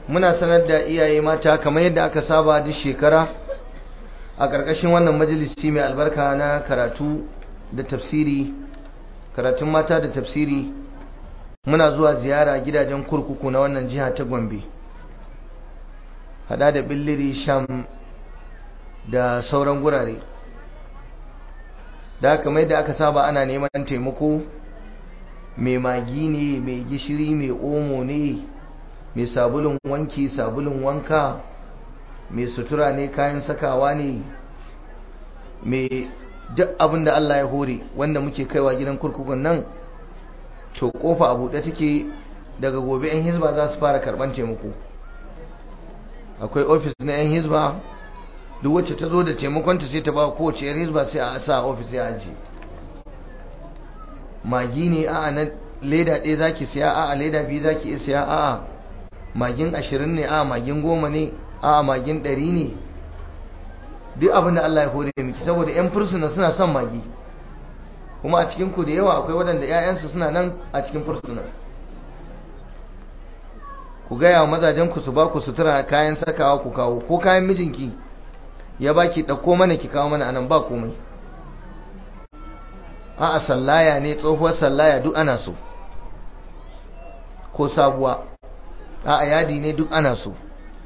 muna sanar da iyaye mata kamar yadda aka saba duk shekara a ƙarƙashin wannan majalisi mai albarka na karatu da tafsiri karatun mata da tafsiri muna zuwa ziyara gidajen kurkuku na wannan jiha ta gombe hada da billiri sham da sauran gurare da kamar yadda aka saba ana neman taimako mai magi ne mai gishiri mai omo ne mai sabulun wanki sabulun wanka mai sutura ne kayan sakawa ne mai duk abin da Allah ya hore wanda muke kaiwa gidan kurkukun nan to kofa a buɗe take daga gobe 'yan hizba za su fara karɓar taimako akwai ofis na 'yan hizba duk wacce ta zo da taimakonta sai ta ba kowace 'yan hizba sai a sa ofis ya ajiye magi ne a'a na leda ɗaya zaki siya a'a leda biyu zaki iya siya a'a magin ashirin ne a'a magin goma ne a'a magin ɗari ne duk abin da Allah ya hore miki saboda yan fursuna suna son magi kuma a cikin ku da yawa akwai waɗanda 'ya'yansu suna nan a cikin fursuna ku gaya wa mazajen ku su ba ku sutura kayan sakawa ku kawo ko kayan mijinki ya baki ɗauko mana ki kawo mana anan ba komai a'a sallaya ne tsohuwar sallaya duk ana so ko sabuwa a'a yadi ne duk ana so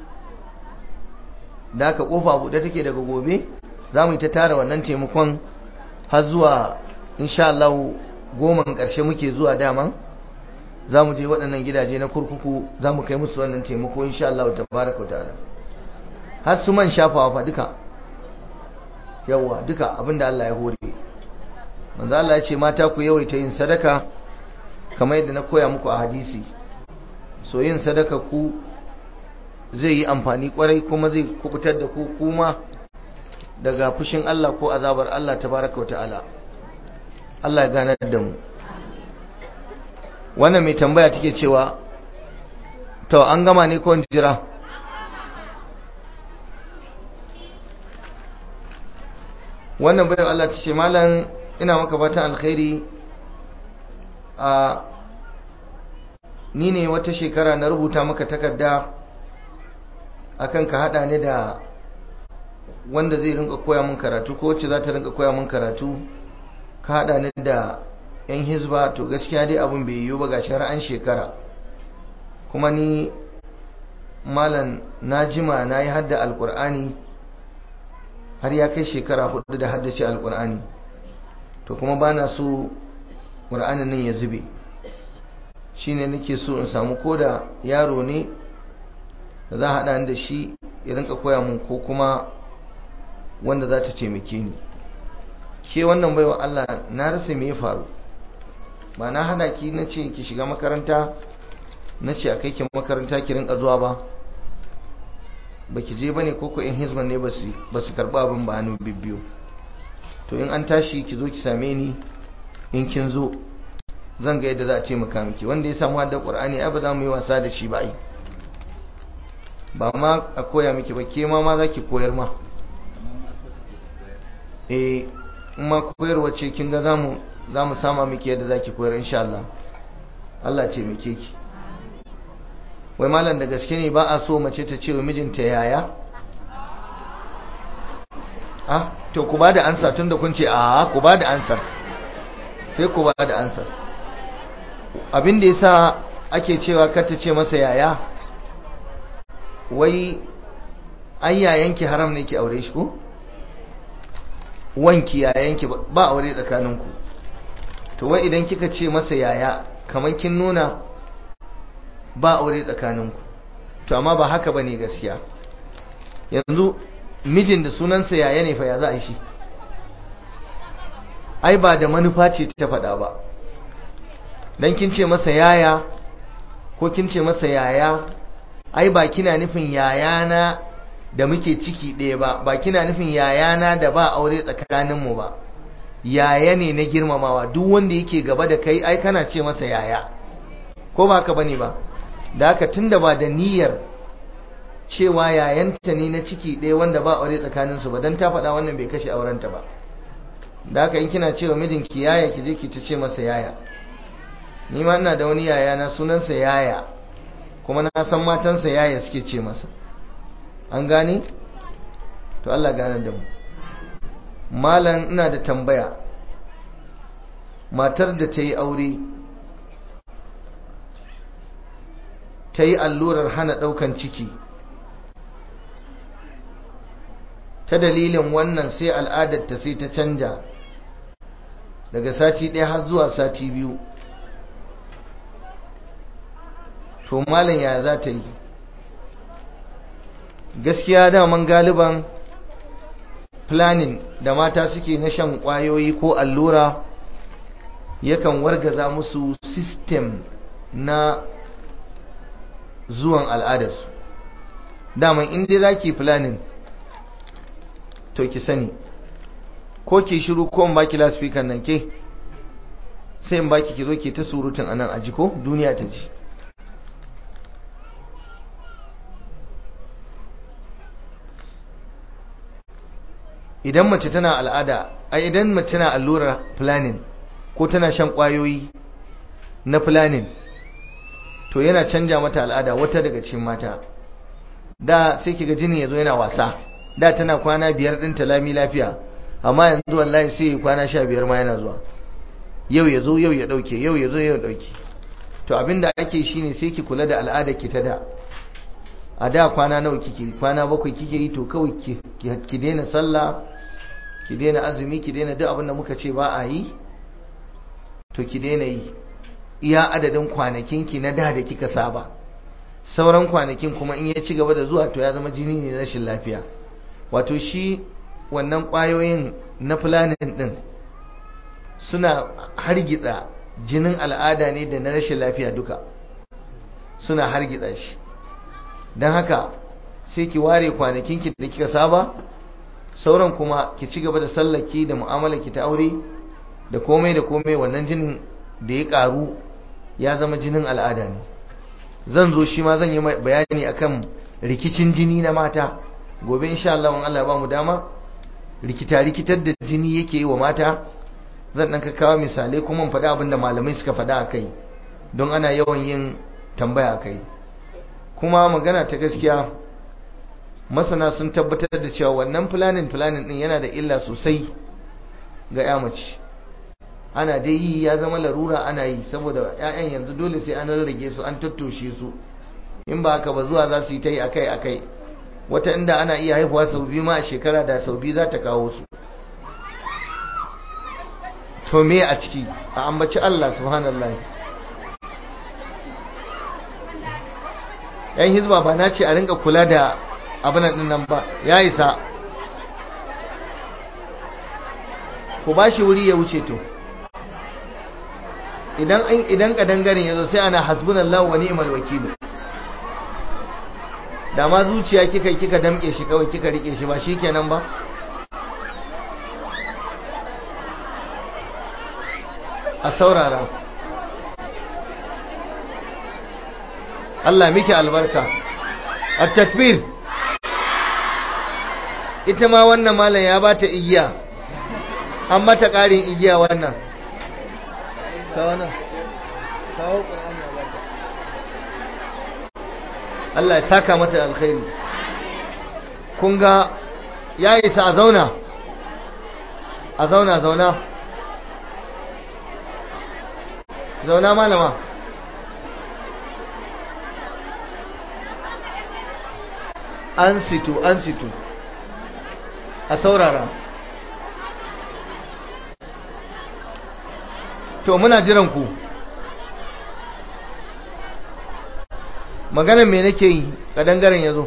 da aka kofa buɗe take daga gobe za mu yi ta tara wannan taimakon har zuwa insha Allah goma ƙarshe muke zuwa daman za mu je waɗannan gidaje na kurkuku za mu kai musu wannan taimako insha Allah ta baraka ta'ala har su man shafawa fa duka yawa duka abinda Allah ya hore manzo Allah ya ce mata ku yawaita yin sadaka kamar yadda na koya muku a hadisi so yin sadaka ku zai yi amfani kwarai kuma zai kubutar da ku kuma daga fushin Allah ko azabar Allah tabaraka ta'ala Allah ya ganar da mu wannan mai tambaya take cewa to an gama ne ko jira wannan bayan Allah ta ce malam ina maka fatan alkhairi a ni ne wata shekara na rubuta maka takarda akan ka hada ni da wanda zai rinka koya min karatu ko wacce za ta rinka koya min karatu ka hada ni da yan hizba to gaskiya dai abin bai yiwu ba ga shari'an shekara kuma ni malam na jima na yi hadda alkur'ani har ya kai shekara hudu da haddace alkur'ani to kuma ba na so ƙur'anin nan ya zube shi ne nake so in samu koda yaro ne da za a haɗa da shi ya rinka koya mun ko kuma wanda za ta taimake ni ke wannan baiwa Allah na rasa me ya faru ba na hada ki na ce ki shiga makaranta na ce a kai ki makaranta ki rinka zuwa ba ba ki je ba ne koko in hizban ne ba su karɓa abin ba hannu bibbiyo to in an tashi ki zo ki same ni in kin zo zan ga yadda za a taimaka miki wanda ya samu haddar ƙur'ani ai ba za mu yi wasa da shi ba ai ba ma a koya miki ba ke ma ma za ki koyar ma eh in ma koyarwa ce kin ga za mu sama miki yadda za ki koyar insha Allah Allah ce muke ki wai malam da gaske ne ba a so mace ta ce wa mijinta yaya ah to ku ba da ansa tun da kun ce a ku ba da ansar sai ku ba da ansar abin da yasa ake cewa kar ta ce masa yaya wai ai yayanki haram ne ki aure shi ko wanki yayanki ba aure tsakaninku to wai idan kika ce masa yaya kamar kin nuna ba aure tsakaninku to amma ba haka bane gaskiya yanzu mijin da sunansa yaya ne fa ya za a shi ai ba da manufa ce ta faɗa ba dan kin ce masa yaya ko kin ce masa yaya ai ba kina nufin yayana da muke ciki ɗaya ba ba kina nufin yayana da ba aure tsakaninmu ba yaya ne na girmamawa duk wanda yake gaba da kai ai kana ce masa yaya ko ba ka bane ba da haka tunda ba da niyyar cewa yayanta ne na ciki ɗaya wanda ba aure tsakaninsu ba don ta faɗa wannan bai kashe aurenta ba da haka in kina cewa mijinki yaya ki je ki ta ce masa yaya ni ma ina da wani yaya na sunansa yaya kuma na san matansa yaya suke ce masa an gane to Allah gane da mu malam ina da tambaya matar da ta yi aure ta yi allurar hana ɗaukan ciki ta dalilin wannan sai al'adarta sai ta canja daga sati ɗaya har zuwa sati biyu to malam ya za ta yi gaskiya daman galiban planning da mata suke na shan ƙwayoyi ko allura yakan wargaza musu system na zuwan al'adarsu daman inda za ki planning to ki sani ko ki shiru ko in baki lasfikan nan ke sai in baki ki zo ke ta surutun anan aji ko duniya ta ji idan mace tana al'ada a idan mace tana allurar planning ko tana shan kwayoyi na planning to yana canja mata al'ada wata daga cikin mata da sai kiga jini yazo yana wasa da tana kwana biyar din lami lafiya amma yanzu wallahi sai kwana sha biyar ma yana zuwa yau ya zo yau ya dauke yau ya zo yau ya dauke to abinda ake shine sai ki kula da al'ada ki ta da a da kwana nawa kike kwana bakwai kike yi to kawai ki daina sallah ki daina azumi ki daina duk abin da muka ce ba a yi to ki daina yi iya adadin kwanakin ki na da da kika saba sauran kwanakin kuma in ya ci gaba da zuwa to ya zama jini ne rashin lafiya wato shi wannan kwayoyin na planning din suna hargitsa jinin al'ada ne da na rashin lafiya duka suna hargitsa shi don haka sai ki ware kwanakinki da kika saba sauran kuma ki ci gaba da sallaki da mu'amalarki ta aure da komai da komai wannan jinin da ya karu ya zama jinin al'ada ne zan zo shi ma zan yi bayani akan rikicin jini na mata gobe insha Allah in Allah ba mu dama rikita rikitar da jini yake yi wa mata zan dan kawo misalai kuma in faɗi abin da malamai suka faɗa akai don ana yawan yin tambaya akai kuma magana ta gaskiya masana sun tabbatar da cewa wannan planning planning din yana da illa sosai ga ya mace ana dai yi ya zama larura ana yi saboda 'ya'yan yanzu dole sai an rarrage su an tattoshe su in ba haka ba zuwa za su yi ta yi akai akai wata inda ana iya haihuwa sau biyu ma a shekara da sau biyu za ta kawo su to me a ciki a ambaci Allah subhanallah yan hizba ba na ce a rinka kula da abin din nan ba ya isa ku ba shi wuri ya wuce to idan idan kadangaren yazo sai ana hasbunallahu wa ni'mal wakil da ma zuciya kika kika damke shi kawai kika rike shi ba shikenan ba a saurara Allah miki albarka at-takbir ita ma wannan malam ya bata igiya an mata ƙarin igiya wannan kawo nan kawo ƙur'ani a barka Allah ya saka mata alkhairi kun ga ya isa a zauna a zauna zauna zauna malama an situ an situ a saurara to muna jiran ku maganar me nake yi kadangaren yazo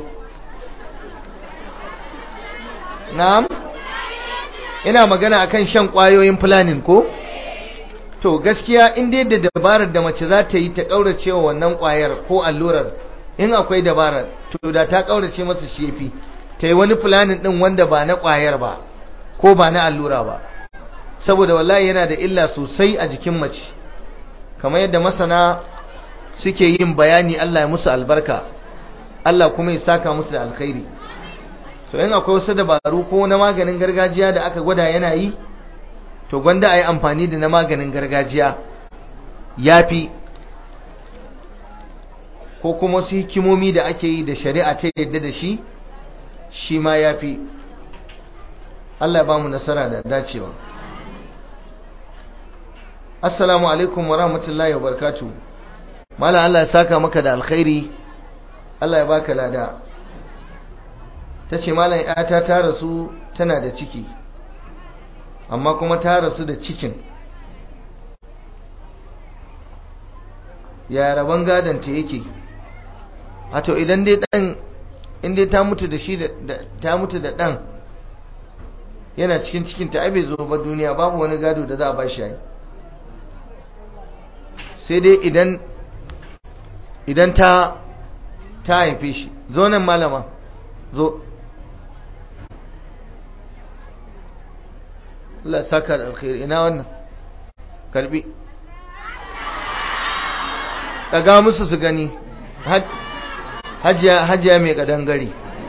na'am ina magana akan shan kwayoyin planning ko to gaskiya in dai da dabarar da mace za ta yi ta kaurace wa wannan kwayar ko allurar in akwai dabarar to da ta kaurace masa shefi ta yi wani planning din wanda ba na kwayar ba ko ba na allura ba saboda wallahi yana da illa sosai a jikin mace kamar yadda masana suke yin bayani Allah ya musu albarka Allah kuma ya saka musu da alkhairi to in akwai wasu dabaru ko na maganin gargajiya da aka gwada yana yi to gwanda a yi amfani da na maganin gargajiya ya fi ko kuma wasu hikimomi da ake yi da shari'a ta yadda da shi shi ma ya fi Allah ya ba mu nasara da dacewa assalamu alaikum wa rahmatullahi wa barakatuh mala Allah ya saka maka da alkhairi Allah ya baka lada ta ce malam yata ta rasu tana da ciki amma kuma ta rasu da cikin ya rabon gadonta yake to idan dai dan inda ta mutu da shi ta mutu da dan yana cikin cikin ta bai zo ba duniya babu wani gado da za a ba shi yi sai dai idan idan ta ta haife shi zo nan malama zo Allah saka da alkhairi ina wannan karbi daga musu su gani hajiya hajiya mai kadangare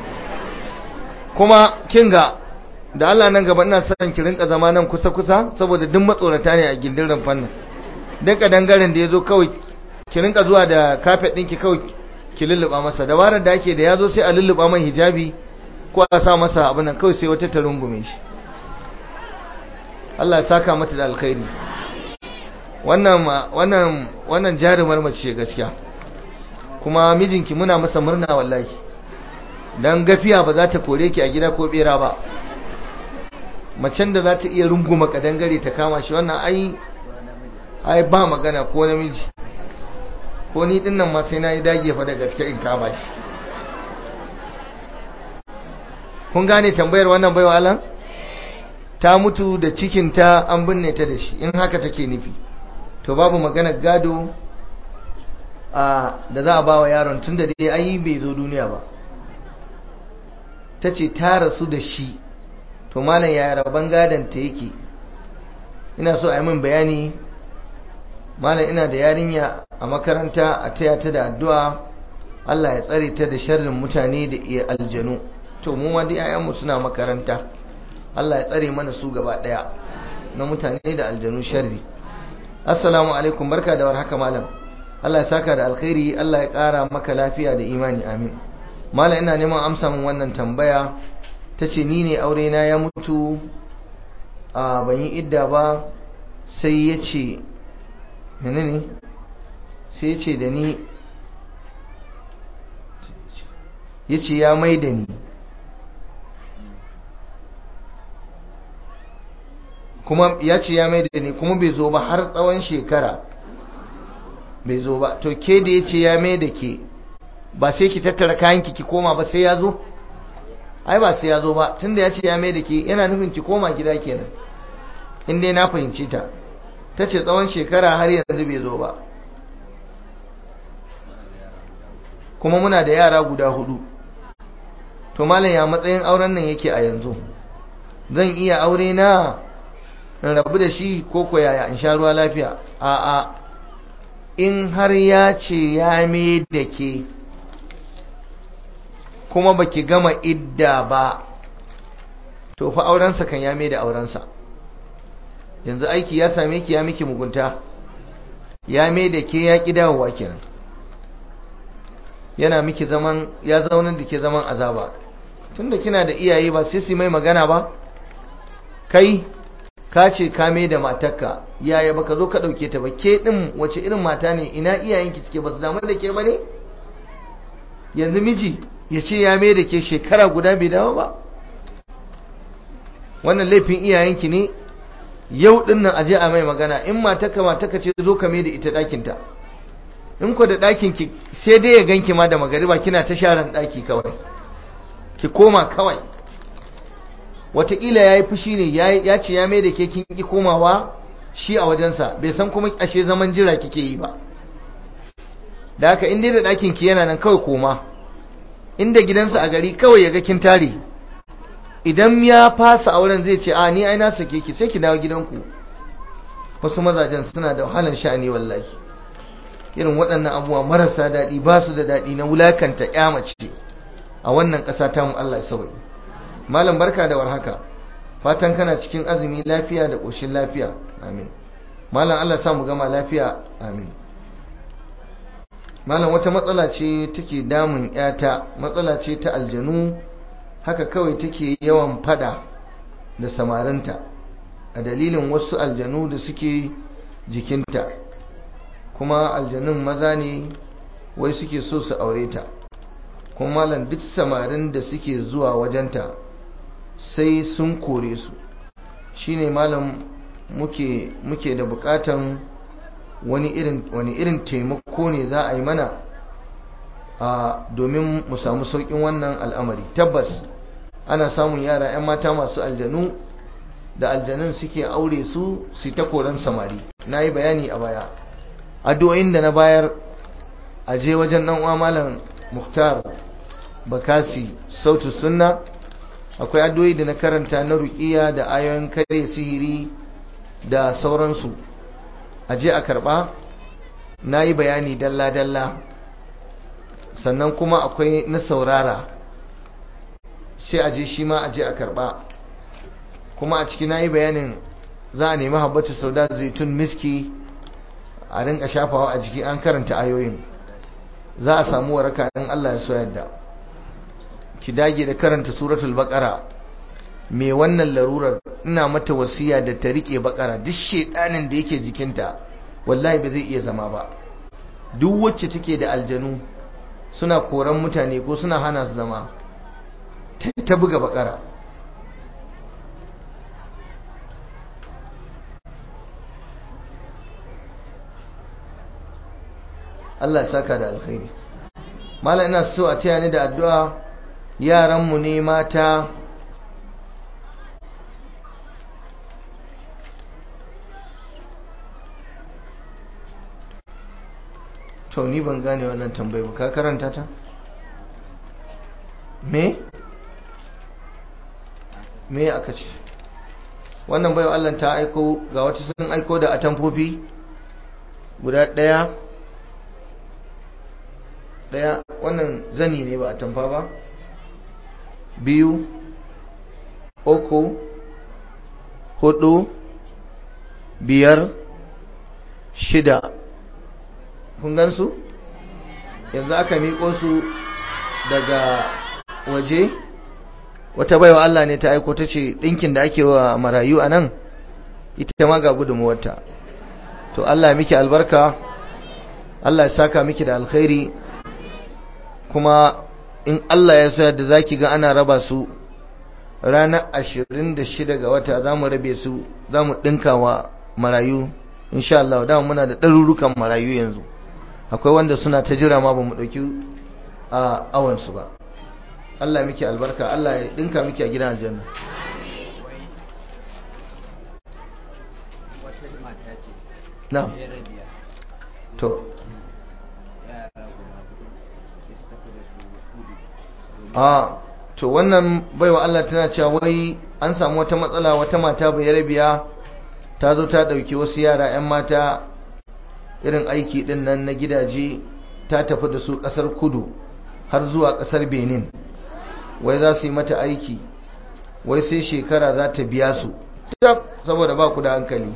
kuma kinga da Allah nan gaba ina son ki rinka zama nan kusa kusa saboda duk matsorata ne a gindin rumfan nan dan kadangaren da yazo kawai ki rinka zuwa da kafet ɗinki kawai ki lulluba masa dabarar da ake da yazo sai a lulluba mai hijabi ko a sa masa abin nan kawai sai wata ta rungume shi Allah ya saka mata da alkhairi wannan wannan wannan jarumar mace gaskiya kuma mijinki muna masa murna wallahi dan gafiya ba za ta kore ki a gida ko bera ba macen da za ta iya runguma kadangare ta kama shi wannan ai ai ba magana ko namiji ko ni din nan ma sai na yi dage fa da gaske in kama shi kun gane tambayar wannan baiwa Allah ta mutu da cikinta an binne ta da shi in haka take nufi to babu magana gado a da za a ba wa yaron tun da dai ayi bai zo duniya ba ta ce ta rasu da shi to malam ya rabon gadon ta yake ina so a yi min bayani malam ina da yarinya a makaranta a taya ta da addu'a Allah ya tsare ta da sharrin mutane da iya aljanu to mu ma dai 'ya'yanmu suna makaranta Allah ya tsare mana su gaba daya na mutane da aljanu sharri assalamu alaikum barka da warhaka malam Allah ya saka da alkhairi Allah ya kara maka lafiya da imani amin malam ina neman amsa min wannan tambaya tace ni ne aure na ya mutu a ban yi idda ba sai ya ce menene sai ya ce da ni ya ce ya mai da ni kuma ya ce ya mai da ni kuma bai zo ba har tsawon shekara bai zo ba to ke da ya ce ya mai da ke ba sai ki tattara kayanki ki koma ba sai ya zo ai ba sai ya zo ba tunda ya ce ya mai da ke yana nufin ki koma gida kenan in dai na fahimci ta ta ce tsawon shekara har yanzu bai zo ba kuma muna da yara guda hudu to malam ya matsayin auren nan yake a yanzu zan iya aure na in rabu da shi ko ko yaya in sha ruwa lafiya a'a in har ya ce ya me da ke kuma baki gama idda ba to fa aurensa kan ya me da aurensa yanzu aiki ya same ki ya miki mugunta ya me da ke ya ƙi dawowa kenan yana miki zaman ya zaunar da ke zaman azaba tunda kina da iyaye ba sai su mai magana ba kai ka ce ka me da matarka yaya baka zo ka dauke ta ba ke din wace irin mata ne ina iyayenki suke ba su damu da ke ba ne yanzu miji ya ce ya me da ke shekara guda bai dawo ba wannan laifin iyayenki ne yau din nan aje a mai magana in matarka matarka ce zo ka me da ita ɗakinta in ku da ɗakin ki sai dai ya ganki ma da magariba kina ta sharan ɗaki kawai ki koma kawai wataƙila ya yi fushi ne ya ce ya mai da ke kin ƙi komawa shi a wajensa bai san kuma ashe zaman jira kike yi ba da haka in dai da ɗakin ki yana nan kawai koma inda gidansa a gari kawai ya ga kin tare idan ya fasa auren zai ce a ni ai na sake ki sai ki dawo gidanku wasu mazajen suna da wahalan sha'ani wallahi irin waɗannan abubuwa marasa daɗi ba su da daɗi na wulakanta ƴa mace a wannan ƙasa ta mu Allah ya sauke malam barka da warhaka fatan kana cikin azumi lafiya da ƙoshin lafiya amin malam Allah sa mu gama lafiya amin malam wata matsala ce take damun yata matsala ce ta aljanu haka kawai take yawan fada da samarinta a dalilin wasu aljanu da suke jikinta kuma aljanun maza ne wai suke so su aure ta kuma malam duk samarin da suke zuwa wajenta sai sun kore su shine malam muke muke da bukatan wani irin wani irin taimako ne za a yi mana a domin mu samu saukin wannan al'amari tabbas ana samun yara 'yan mata masu aljanu da aljanun suke aure su su ta koran samari na yi bayani a baya addu'o'in da na bayar a je wajen dan uwa malam muhtar bakasi sautu sunna akwai addu'o'i da na karanta na ruqiya da ayoyin kare sihiri da sauransu a je a karba na yi bayani dalla dalla sannan kuma akwai na saurara sai a je shi ma a je a karba kuma a ciki na yi bayanin za a nemi habbatu sauda zaitun miski a rinka shafawa a jiki an karanta ayoyin za a samu waraka in Allah ya so yadda ki dage da karanta suratul baqara me wannan larurar ina mata wasiya da ta rike baqara duk shedanin da yake jikinta wallahi ba zai iya zama ba duk wacce take da aljanu suna koran mutane ko suna hana su zama ta buga baqara Allah ya saka da alkhairi mallam ina so a taya ni da addu'a yaranmu ne mata to ni ban gane wannan tambayi ba ka karanta ta me me aka ce wannan bayo Allah ta aiko ga wata sun aiko da atamfofi guda ɗaya daya wannan zani ne ba a tamfa ba biyu uku hudu biyar shida kun gansu yanzu aka miƙo su daga waje wata baiwa Allah ne ta aiko ta ce ɗinkin da ake wa marayu a nan ita ma ga gudunmuwarta to Allah miki albarka Allah ya saka miki da alkhairi kuma in Allah ya sa da zaki ga ana raba su ranar ashirin da shida ga wata za mu rabe su za mu ɗinka wa marayu insha Allah da muna da ɗarurukan marayu yanzu akwai wanda suna ta jira ma ba mu ɗauki a awansu ba Allah miki albarka Allah ya ɗinka miki a gidan aljanna na to a to wannan baiwa Allah tana cewa wai an samu wata matsala wata mata bai rabiya ta zo ta dauki wasu yara 'yan mata irin aiki din nan na gidaje ta tafi da su kasar kudu har zuwa kasar benin wai za su yi mata aiki wai sai shekara za ta biya su tab saboda ba ku da hankali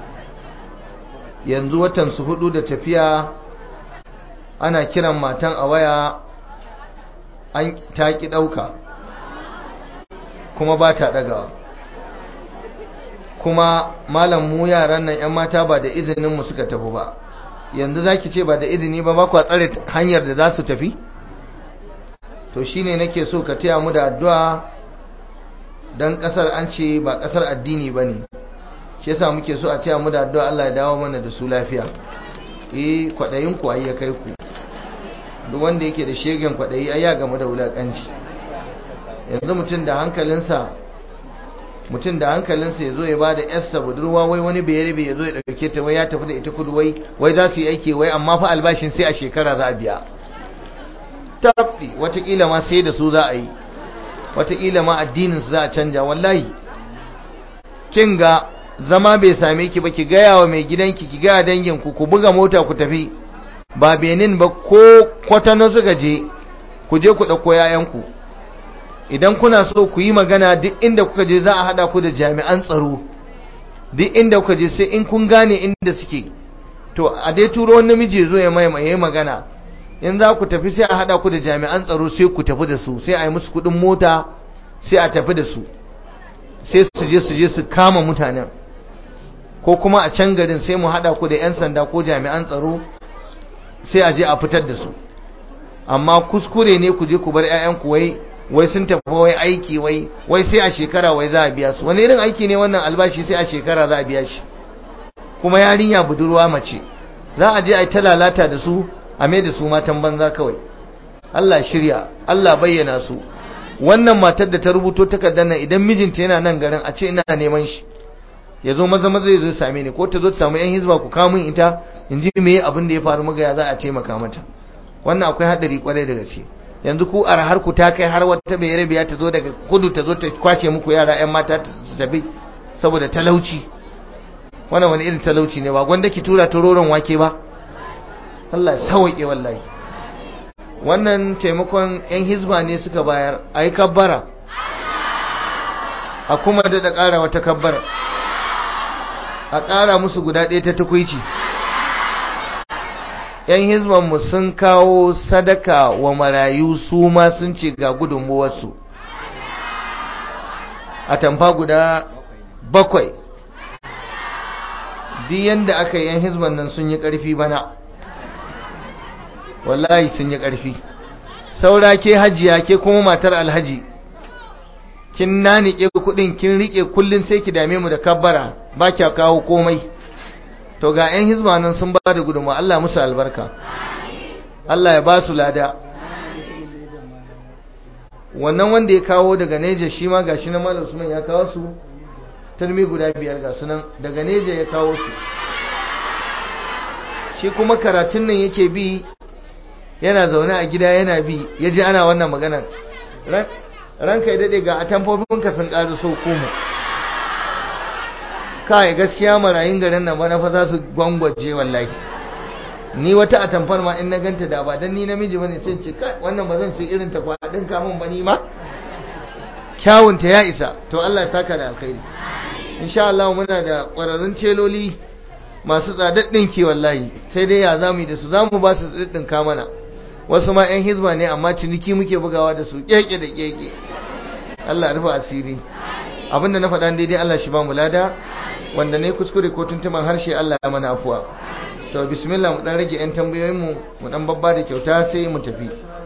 yanzu watan su hudu da tafiya ana kiran matan a waya an ta ki ɗauka kuma ba ta ɗagawa kuma malam mu yaran nan 'yan mata ba da izinin mu suka tafi ba yanzu zaki ce ba da izini ba ba ku tsare hanyar da za su tafi to shine nake so ka taya mu da addu'a dan kasar an ce ba kasar addini bane shi yasa muke so a taya mu da addu'a Allah ya dawo mana da su lafiya eh kwadayin ku ai ya kai ku duk wanda yake da shegen kwadayi ai ya gamu da wulakanci yanzu mutum da hankalinsa mutum da hankalinsa ya zo ya bada yarsa budurwa wai wani bayarbe ya zo ya dauke ta wai ya tafi da ita kudu wai wai za su yi aiki wai amma fa albashin sai a shekara za a biya tabbi watakila ma sai da su za a yi watakila ma addinin su za a canja wallahi kin ga zama bai same ki ba ki gaya wa mai gidanki ki gaya danginku ku buga mota ku tafi ba benin ba ko kwatano suka je ku je ku ɗauko yayanku idan kuna so ku yi magana duk inda kuka je za a haɗa ku da jami'an tsaro duk inda kuka je sai in kun gane inda suke to a dai turo wani namiji zo ya mai mai magana in za ku tafi sai a hada ku da jami'an tsaro sai ku tafi da su sai a yi musu kudin mota sai a tafi da su sai su je su je su kama mutanen ko kuma a can garin sai mu hada ku da 'yan sanda ko jami'an tsaro sai a je a fitar da su amma kuskure ne ku je ku bar 'ya'yanku wai wai sun tafi wai aiki wai wai sai a shekara wai za a biya su wani irin aiki ne wannan albashi sai a shekara za a biya shi kuma yarinya budurwa mace za a je a yi ta lalata da su a mai da su matan banza kawai Allah shirya Allah bayyana su wannan matar da ta rubuto takardar nan idan mijinta yana nan garin a ce ina neman shi ya zo maza maza ya zo same ni ko ta zo ta samu yan hizba ku kawo min ita in ji me abin da ya faru maga ya za a taimaka mata wannan akwai hadari kwarai da gaske yanzu ku a har ku ta kai har wata bai rabiya ta zo daga kudu ta zo ta kwashe muku yara yan mata su tafi saboda talauci wannan wani irin talauci ne ba gwanda ki tura ta roron wake ba Allah sauke wallahi wannan taimakon yan hizba ne suka bayar a yi kabbara a kuma da ƙara wata kabbara a ƙara musu guda ɗaya ta tukwici yan hizbanmu sun kawo sadaka wa marayu su ma sun ce ga gudunmuwarsu a tamfa guda bakwai duk yadda aka yi yan hizban nan sun yi ƙarfi bana wallahi sun yi ƙarfi saura ke hajiya ke kuma matar alhaji kin nanike kuɗin kin rike kullun sai ki dame mu da kabbara ba kya kawo komai to ga 'yan hizba nan sun ba da gudunmawa Allah musu albarka Allah ya ba su lada wannan wanda ya kawo daga neja shi ma gashi na malam usman ya kawo su turmi guda biyar ga sunan daga neja ya kawo su shi kuma karatun nan yake bi yana zaune a gida yana bi ya ji ana wannan maganar ranka ya daɗe ga atamfofinka sun ƙaru so koma kai gaskiya marayin garin nan bana fa za su gwangwaje wallahi ni wata atamfar ma in na ganta da ba dan ni namiji bane sai ce kai wannan ba zan sai irin ta kwadin kamun ba ni ma kyawun ta ya isa to Allah ya saka da alkhairi insha Allah muna da ƙwararrun teloli masu tsadaddin ki wallahi sai dai ya zamu yi da su zamu ba su tsadaddin ka mana wasu ma yan hizba ne amma ciniki muke bugawa da su keke da keke Allah ya rufa asiri abinda na faɗa daidai Allah shi ba mu lada wanda ne kuskure ko tuntuman harshe Allah ya mana afuwa to bismillah mu dan rage yan tambayoyin mu mu dan babba da kyauta sai mu tafi